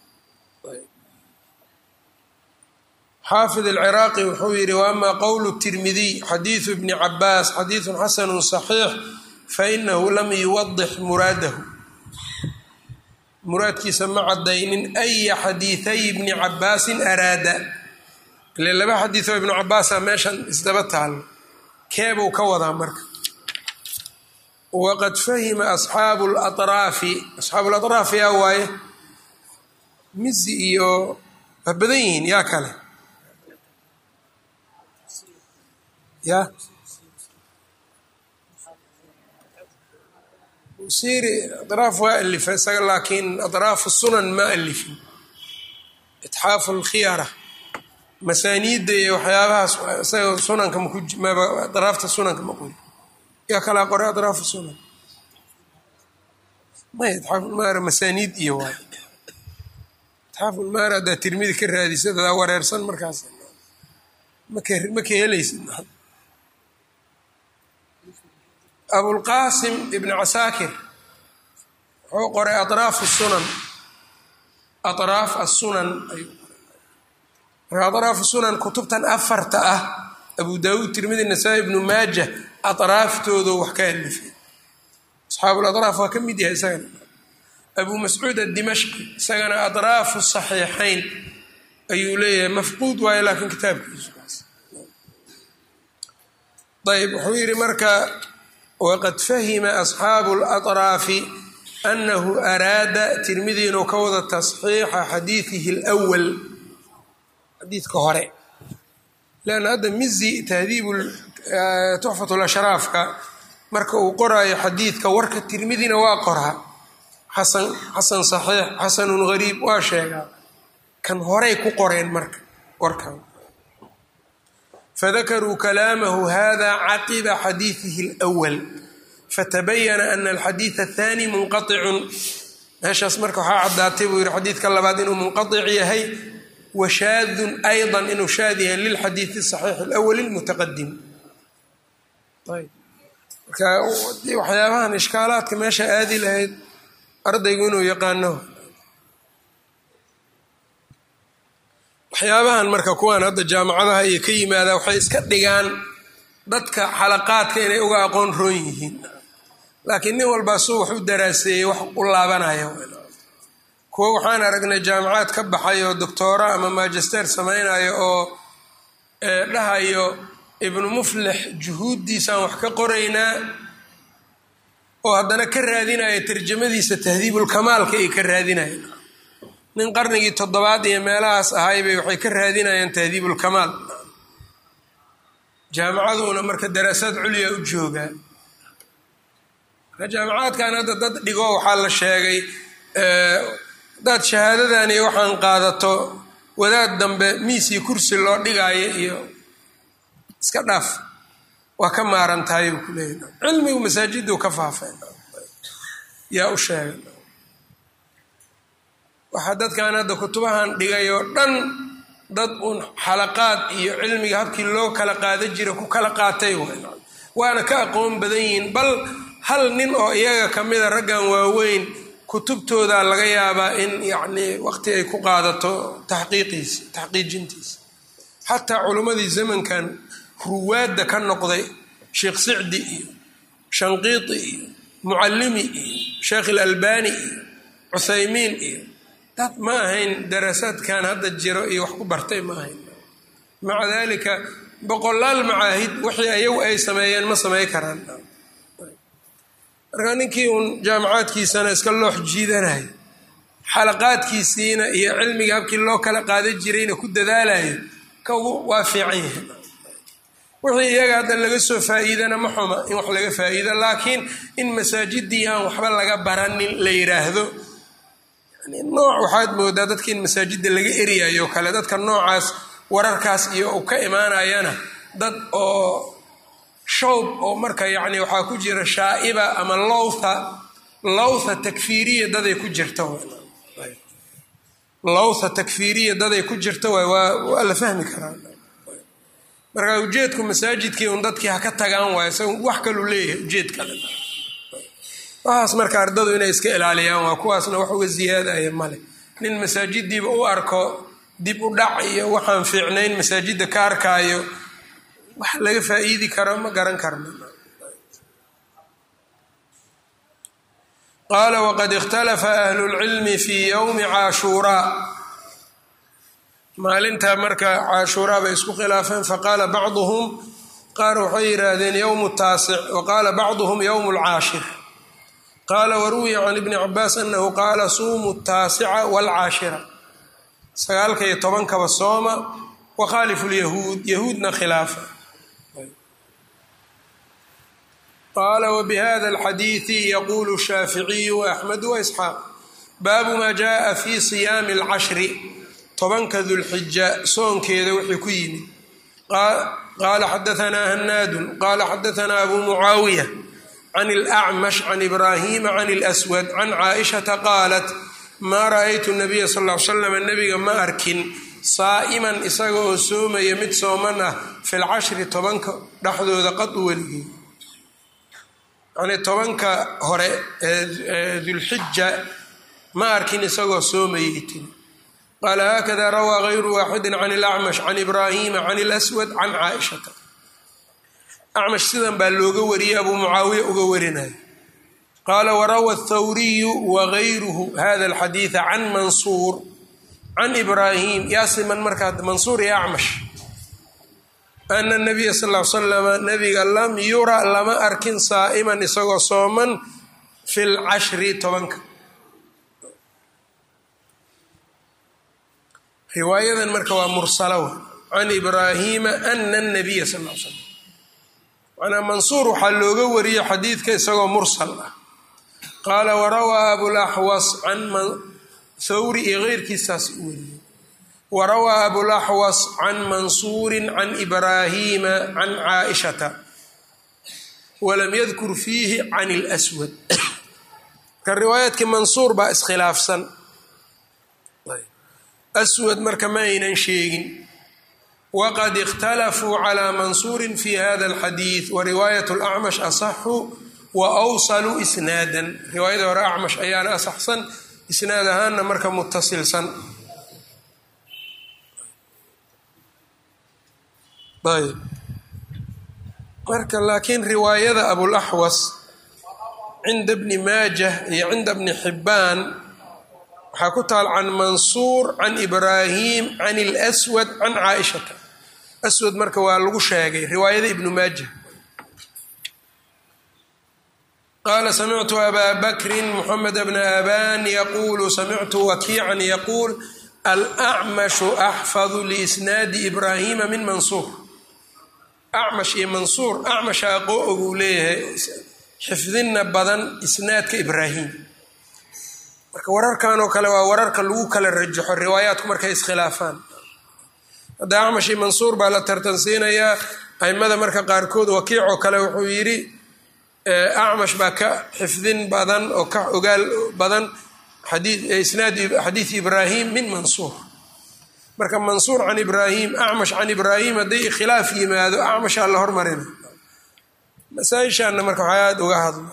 A: xaafid alciraaqi wuxuu yidhi waama qowlu tirmidiy xadiidu ibni cabaas xadiidun xasanu saxiix fainahu lam yuwadix muraadahu muraadkiisa ma cadaynin aya xadiiday ibni cabaasin araada ile laba xadiioo ibnu cabaasa meeshan isdaba taalo keebuu ka wadaa marka waqad fahima asxaabu latraafi asxaabu latraaf yaa waaye mizi iyo waa badan yihiin yaa kale ya busiri atraaf waa alifa isaga laakiin atraafu sunan ma alifin itxaafu lkhiyara masaaniidda iyo waxyaabahaas isaga sunanka maku atraafta sunanka ma qori yaa kalaa qoray atraafu sunan may itxaafulmaara masaaniid iyo waay itxaafulmaara haddaa tirmidi ka raadisa dadaa wareersan markaas maka ma ka helaysid abulqaasim ibn casaakir wuxuu qoray atraafu sunan atraaf asunan ayuu marka atraafu sunan kutubtan afarta ah abu daawuud tirmidi nasaa-i ibnu maaja atraaftoodo wax ka alifay asxaabulatraaf waa ka mid yahay isagana abu mascuud adimashqi isagana atraafu saxiixayn ayuu leeyahay mafquud waayo laakiin kitaabkiisu ayb wuxuu yidhi marka waqad fahima asxaabu latraafi anahu araada tirmidi inuu ka wada tasxiixa xadiidihi lwal xadiidka hore leanna hadda mizi tahdiibu tuxfat lashraafka marka uu qoraayo xadiidka warka tirmidina waa qoraa xasan xasan saxiix xasanun gariib waa sheegaa kan horey ku qoreen marka warkan fadakaruu kalaamahu hada caqiba xadiidihi اlأwal fatabayana ana alxadiid aلthani munqaطicun meeshaas marka waxaa caddaatay buu yihi xadiidka labaad inuu munqaطic yahay washaadun ayضa inuu shaad yahay lilxadiid الصaxiix اlأwal اlmutaqadim ayb marka waxyaabahan ishkaalaadka meesha aadi lahayd ardaygu inuu yaqaano waxyaabahan marka kuwaan hadda jaamacadaha iyo ka yimaada waxay iska dhigaan dadka xalaqaadka inay uga aqoon roon yihiin laakiin nin walbaa suu wax u daraaseeyey wax u laabanaya kuwo waxaan aragnay jaamacaad ka baxay oo doctoora ama magister samaynayo oo dhahayo ibnu muflix juhuuddiisaan wax ka qoraynaa oo haddana ka raadinaya tarjamadiisa tahdiibulkamaalka ay ka raadinayeen nin qarnigii toddobaad iyo meelahaas ahaybay waxay ka raadinayaan tahdiibulkamaal jaamacaduna marka daraasaad culya u joogaa jaamacaadkan hadda dad dhigo waxaa la sheegay hadaad shahaadadan iyo waxaan qaadato wadaad dambe miisii kursi loo dhigaayo iyo iska dhaaf waa ka maaran tahay buu ku leeyahy cilmigu masaajiduu ka faafay yaa u sheegay waxaa dadkan hadda kutubahan dhigay oo dhan dad uun xalaqaad iyo cilmiga habkii loo kala qaada jira ku kala qaatay waana ka aqoon badan yihiin bal hal nin oo iyaga ka mida raggan waaweyn kutubtooda laga yaabaa in yacnii waqti ay ku qaadato taxqiiqiisa taxqiijintiisa xataa culimmadii zamankan ruwaadda ka noqday sheekh sicdi iyo shanqiiti iyo mucallimi iyo sheekh ilalbani iyo cuthaymiin iyo dad ma ahayn daraasaadkan hadda jiro iyo wax ku bartay ma ahayn maca dalika boqolaal macaahid wixii ayagu ay sameeyeen ma samey karaan marka ninkii uun jaamacaadkiisana iska loox jiidanayo xalaqaadkiisiina iyo cilmiga habkii loo kala qaada jirayna ku dadaalayo kagu waa fiican yahay wixii iyaga hadda laga soo faa-iidana ma xuma in wax laga faa-iido laakiin in masaajidii aan waxba laga baranin la yiraahdo nooc waxaad moodaa dadka in masaajidda laga eryayo kale dadka noocaas wararkaas iyo u ka imaanayana dad oo shawb oo marka yacni waxaa ku jira shaa'iba ama lowtha lowtha takfiiriya daday ku jirta lowtha takfiiriya daday ku jirta waay waa waa la fahmi karaa marka ujeedku masaajidkii un dadkii ha ka tagaan waayo isaga wax kaluu leeyahay ujeed kale waxaas marka ardadu inay iska ilaaliyaan waa kuwaasna wax uga ziyaadaya male nin masaajidiiba u arko dib u dhac iyo waxaan fiicnayn masaajidda ka arkaayo wax laga faa-iidi karo ma garan karno qaala waqad ikhtalafa ahlu lcilmi fii yowmi caashuuraa maalintaa marka caashuuraa bay isku khilaafeen faqaala bacduhum qaar waxay yidhaahdeen yowmu taasic wa qaala bacduhum yowmu lcaashir qaala waruwiya can ibni cabaas anahu qaala suumu taasica waalcaashira sagaalka iyo tobankaba sooma wakhaalifu lyahuud yahuudna khilaafa qaala wbihada alxadiidi yaquulu shaaficiyu waaxmedu waisxaaq baabu maa jaءa fi siyaami اlcashri tobanka dulxija soonkeeda wixii ku yimid qaala xadaanaa hanaadun qaala xadaanaa abu mucaawiya can اlأcmash can ibraahima can اlأswad can caaishata qaalat maa ra'aytu nabiya sal l slam nabiga ma arkin saa'iman isaga oo soomaya mid sooman ah fi lcashri tobanka dhexdooda qad u weligey yacnii tobanka hore ee dulxija ma arkin isagoo soomayay tiri qaala haakada rawaa gayru waaxidin can ilacmash can ibraahima can ilaswad can caaishata acmash sidan baa looga wariyey abuu mucaawiya uga warinaya qaala warawa athawriyu wagayruhu hada alxadiida can mansuur can ibraahim yaasiman markaa mansuur iyo acmash ana nabiya sal l slama nabiga lam yura lama arkin saa'iman isagoo sooman fi lcashri tobanka riwaayadan marka waa mursala can ibraahima ana nabiya sal l slam manaa mansuur waxaa looga wariyey xadiidka isagoo mursal ah qaala warawaa abulaxwas can thawri iyo keyrkiisaas u wariyey warawaa abulaxwas can mansuuri can ibraahima can caaishata walam yadkur fiihi can اlswad marka riwaayaadkii mansuur baa iskhilaafsan aswad marka ma aynan sheegin waqad اkhtalafuu calى mansuuri fi hada اlxadiid wariwaayat اlacmash asaxu wa awsaluu isnaadan riwaayada hore acmash ayaana asaxsan isnaad ahaana marka mutasilsan ayb marka laakiin riwaayada abulaxwas cinda bni maajah iyo cinda bni xibbaan waxaa ku taal can mansuur can ibraahim can اlswad can caaishata aswad marka waa lagu sheegay riwaayada ibnu maajah qaala samictu abaa bakrin moxamed bna aban yaquulu samictu wakiican yaquul alacmashu axfadu liisnaadi ibraahima min mansuur acmash iyo mansuur acmasha aqoo oguu leeyahay xifdinna badan isnaadka ibraahim marka wararkan oo kale waa wararka lagu kala rajaxo riwaayaadku markay iskhilaafaan hadda acmash iyo mansuur baa la tartansiinayaa aimada marka qaarkood wakiic oo kale wuxuu yidhi acmash baa ka xifdin badan oo ka ogaal badan isnaad xadiid ibraahim min mansuur marka mansuur can ibraahim acmash can ibraahim hadday khilaaf yimaado acmashaa la hormarina masaaishaana marka waxaa aada uga hadla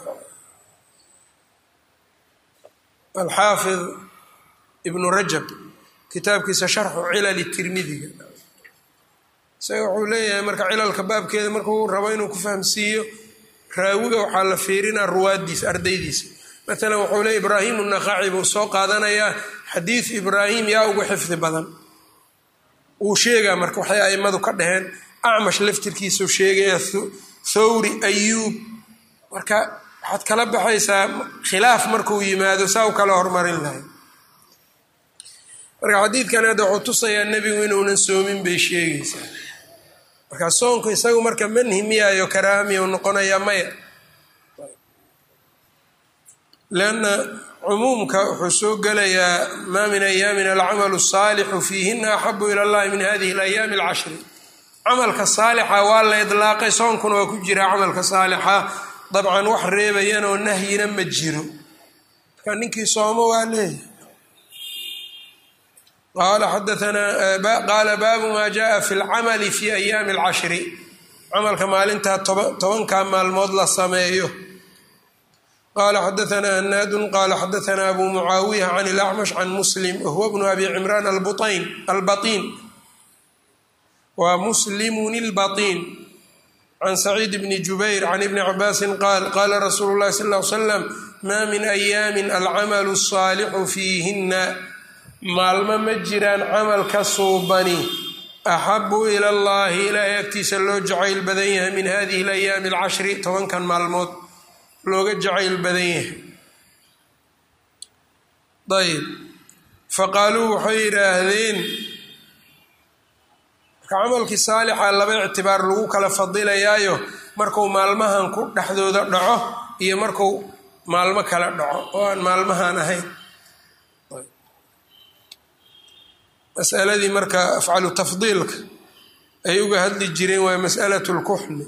A: alxaafid ibnu rajab kitaabkiisa sharxu cilali tirmidiga isaga wuxuu leeyahay marka cilalka baabkeeda markuu rabo inuu ku fahamsiiyo raawiga waxaa la fiirinaa ruwaadiisa ardaydiisa maalan wuxuu leey ibraahim unaqaaci buu soo qaadanayaa xadiid ibraahim yaa ugu xifdi badan wuu sheegaa marka waxay aimadu ka dhaheen acmash laftirkiisau sheegaya thawri ayuub marka waxaad kala baxaysaa khilaaf markuu yimaado saa u kala hormarin lahay marka xadiidkan hadda wuxuu tusayaa nebigu inuunan soomin bay sheegaysaa marka soonku isagu marka manhi miyaayo karaaha miyau noqonayaa maya leanna cumuumka wuxuu soo gelayaa maa min ayaamin alcamalu asaalixu fiihina axabu ila allahi min hadihi alayaami alcashri camalka saalixa waa la idlaaqay soonkuna waa ku jira camalka saalixa dabcan wax reebayanoo nahyina ma jiro marka ninkii soomo waa leeyahay qaala baabu maa jaءa fi اlcamali fi ayaami اlcashri camalka maalintaa tobankaa maalmood la sameeyo qala xadaثna hanaadu qala xadaثna abu mucaawiya can اlacmash can muslim wahuwa bnu abi cimraan albaطin wa muslimun اlbaطin can saciid bni jubayr can ibni cabaasi qaal qala rasuulu اlahi sal ly slam ma min ayaami alcamalu الصaalixu fiihina maalmo ma jiraan camalka suubani axabu ila allahi ilaahay agtiisa loo jacayl badan yahay min hadihi alayaami alcashri tobankan maalmood looga jacayl badan yahay ayb faqaaluu waxay yidhaahdeen marka camalkii saalixa laba ictibaar lagu kala fadilayaayo markuu maalmahan ku dhexdooda dhaco iyo markuu maalmo kala dhaco oo aan maalmahan ahayn masaladii marka afcalu tafdiilka ay uga hadli jireen waa masalat lkuxni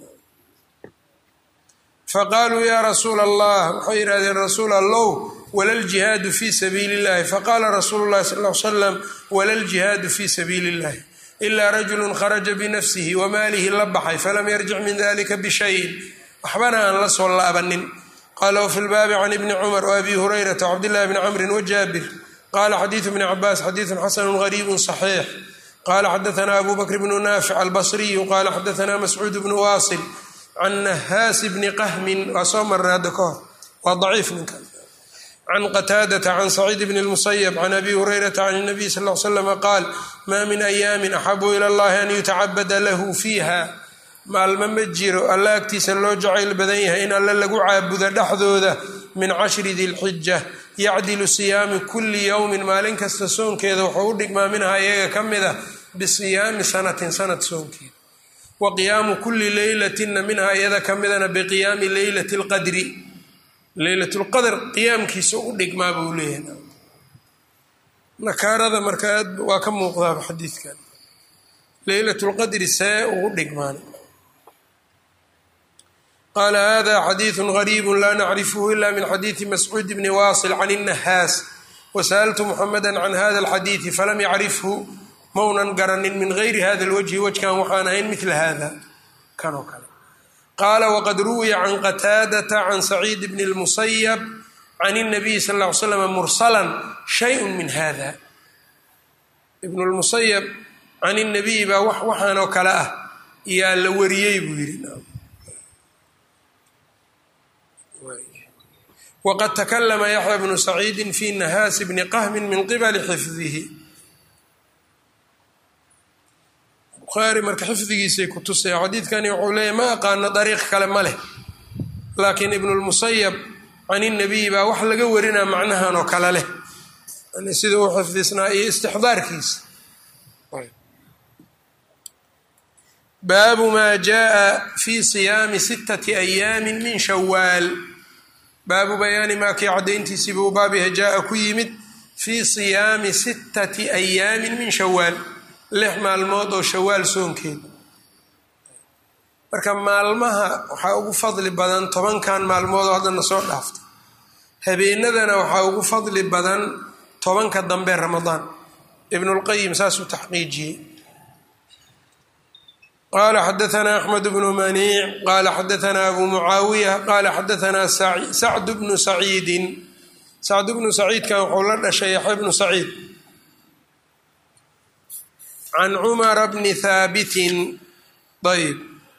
A: faqaaluu yaa rasuula allah waxay yidhahdeen rasuul allow wala ljihaadu fi sabiili اllahi faqaala rasuulu llahi sal l slam wala ljihaadu fi sabiili اllahi ila rajulu kharaja binafsihi wamaalihi la baxay falam yarjic min dalika bishayin waxbana aan la soo laabanin qala wfi lbaabi can ibni cumar waabi hurayrata wcabdillahi bni camrin wajaabir qala xadiidu bni cabaas xadiidun xasanu gariibu صaxiix qala xadaana abu bakr bnu naafic albasriyu qala xadaana mascuud bnu waasil can nahaasi bni qahmin waa soo marnay hadda ka hor waa daciif ninkan can qataadata can saciid bni lmusayab can abi hurayrata can nabiy sal l slama qaal maa min ayaamin axabu ila allahi an yutacabada lahu fiiha maalmo ma jiro alla agtiisa loo jacayl badan yahay in alle lagu caabudo dhexdooda min cashri dilxija yacdilu siyaami kulli yowmin maalin kasta soonkeeda wuxuu u dhigmaa minha iyaga ka mid ah bisiyaami sanatin sanad soonkeeda wa qiyaamu kulli leylatina minha iyada ka midana biqiyaami leylati lqadri leylatlqadr qiyaamkiisa u dhigmaa buu leeyahay nakaarada marka aad waa ka muuqdaaba xadiidkan leylatlqadri see ugu dhigmaan qala hada xadiidu gariibu la nacrifhu ila min xadiidi mascuud bni waasil can الnahaas wasaأltu muxameda can hada اlxadiidi falam yacrifhu maunan garanin min gayri hada اlwajhi wajkan waxaan ahayn mila hada kan oo kale qaala waqad ruwiya can qataadata can saciid bni اlmusayab can الnabiyi sal ا ly slam mursala shayء min hada ibn اlmusayab can الnabiyi baa waxaan oo kale ah yaa la wariyey buu yidhi wqad takalama yaxya bnu saciidi fi nahaasi bni qahmi min qibali xifdihi bukhaari marka xifdigiisay ku tusaya xadiidkani wuxuu leeyahy ma aqaano dariiq kale ma leh laakiin ibnulmusayab can inabiyi baa wax laga warinaa macnahan oo kale leh sida uu xifdisnaa iyo istixdaarkiisa baabu maa jaaa fi siyaami sittati ayaami min shawaal baabu bayaani maa kii caddayntiisiiba u baabyaha jaaa ku yimid fii siyaami sittati ayaamin min shawaal lix maalmood oo shawaal soonkeed marka maalmaha waxaa ugu fadli badan tobankan maalmood oo haddana soo dhaaftay habeenadana waxaa ugu fadli badan tobanka dambe ramadaan ibnulqayim saasuu taxqiijiyey qala xadaanaa axmed bnu maniic qala xadaanaa abu mucaawiya qala xadaanaa sacd bnu saciidin sacd bnu saciidkan wuxuu la dhashay yaxya bnu saciid can cumara bni haabitin ayb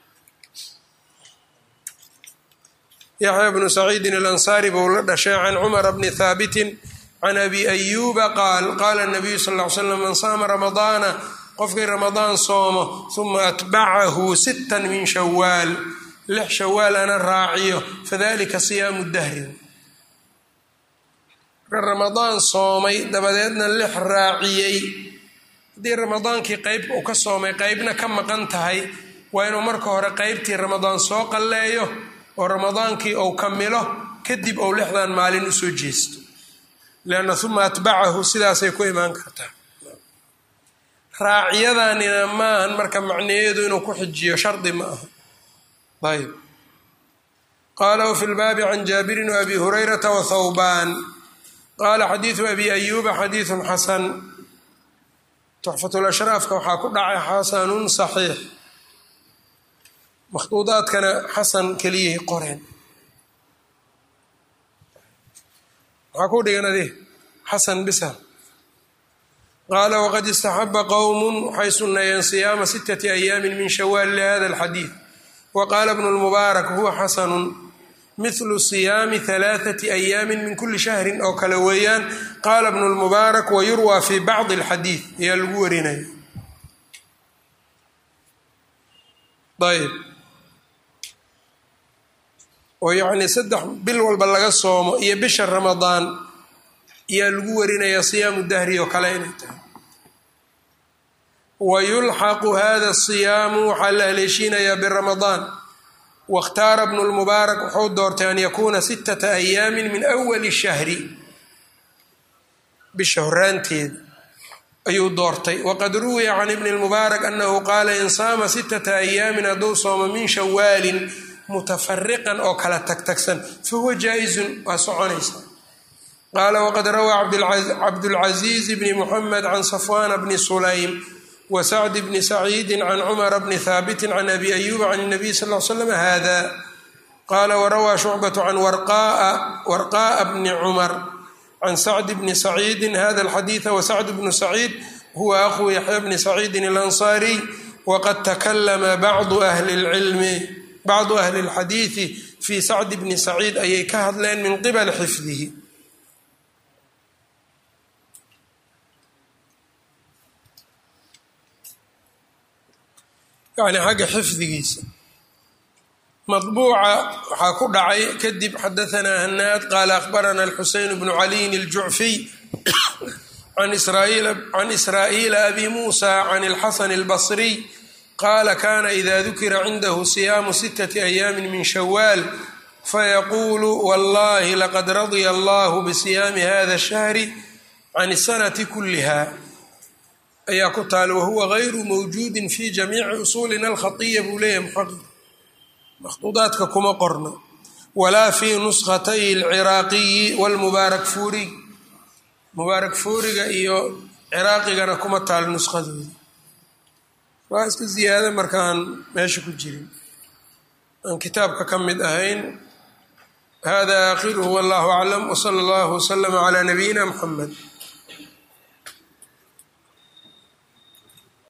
A: yaxya bnu saciidin alansaari buu la dhashay can cumara bni haabitin can abi ayuuba qaal qaala nabiyu sal ly slam man saama ramadaana qofkii ramadaan soomo uma atbacahu sittan min shawaal lix shawaalana raaciyo fadalika siyaamu dahrin marka ramadaan soomay dabadeedna lix raaciyey haddii ramadaankii qeyb uu ka soomay qeybna ka maqan tahay waa inuu marka hore qeybtii ramadaan soo qalleeyo oo ramadaankii uu kamilo kadib uu lixdan maalin usoo jeesto leanna uma atbacahu sidaasay ku imaan kartaa raaciyadanina maahan marka macnayeedu inuu ku xijiyo shardi ma aha ayb qaala wafi lbaabi can jaabirin waabi hurayrata wahawbaan qaala xadiidu abi ayuuba xadiidun xasan tuxfatulashraafka waxaa ku dhacay xasanun saxiix makhduudaadkana xasan keliyay qoreen maxaa ku dhigan adi xasan bisa qaala waqad istaxaba qowmun waxay sunneeyeen siyaama sittati ayaamin min shawaal lihada alxadiid wa qaala bnu lmubaarak huwa xasanun mithlu siyaami halaathati ayaamin min kuli shahrin oo kale weeyaan qaala bnu lmubaarak wayurwaa fi bacdi alxadiid ayaa lagu warinaya ayb oo yacnii saddex bil walba laga soomo iyo bisha ramadaan ayaa lagu warinayaa siyaamu dahri oo kale inay tahay wa yulxaqu hada siyaamu waxaa la haleeshiinayaa biramadaan waاkhtaara bnu lmubaarak wuxuu doortay an yakuuna sittata ayaamin min awali shahri bisha horaanteeda ayuu doortay waqad ruwiya can ibni lmubaarak anahu qaala in saama sittata ayaamin hadduu soomo min shawaalin mutafariqan oo kala tagtagsan fahuwa jaa-izun waa soconaysa qaala waqad rawaa cabdulcaziiz bni muxamed can safwana bni sulaym wa sacd bni saciidi can cumara bni haabitin can abi ayuuba can nabiy sal l slam hada qaala warawaa shucbatu can warqa'a bni cumar can sacd bni saciidi hada alxadiida wasacd bnu saciid huwa aqu yaxya bni saciidin alansaariy waqad takalama bacdu ahli lcilmi bacdu ahli اlxadiidi fii sacd bni saciid ayay ka hadleen min qibali xifdihi yani xagga xifdigiisa maطbuuca waxaa ku dhacay kadib xadaanaa hanaad qaala akhbarana alxuseyn bnu caliyin اljucfiy can israa'iila abi muusa can اlxasan اlbصriy qaala kana ida dukira cindahu siyaamu sittati ayaami min shawaal fayaquulu wallahi laqad radya allahu bisiyaami hada الshahri can الsanati kuliha ayaa ku taala wahuwa gayru mawjuudin fi jamiici usuulina alkhatiya buu leeyahay muxaqiq makhduudaadka kuma qorno walaa fii nuskhatay alciraaqiyi walmubaarak fuuriy mubaarak fuuriga iyo ciraaqigana kuma taal nuskadooda waa iska ziyaada markaan meesha ku jirin aan kitaabka ka mid ahayn hada aakhiruhu wallahu aclam wsala allahu waslama calaa nabiyina muxamed